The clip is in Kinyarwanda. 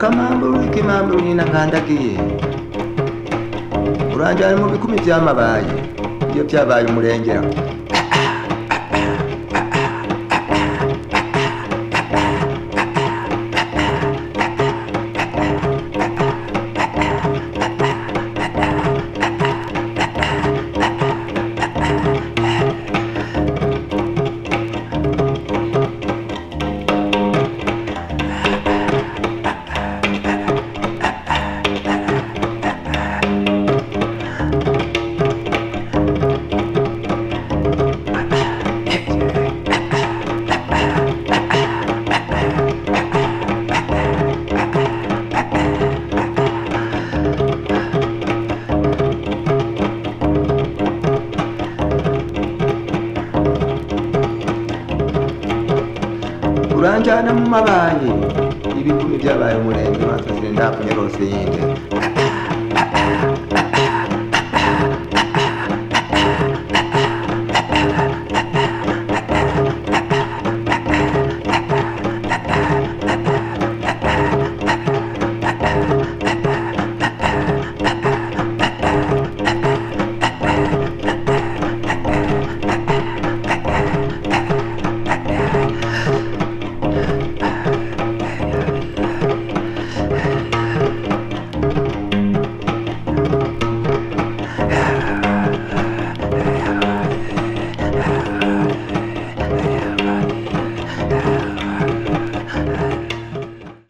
kamamburi kimamburi nyina nkandagiye uranjyana mu bikumi byamabaye iyo byabaye umurengera uranjyana mu mabaye ibikumi byabaye umurenge maze sindapfunya rose yinde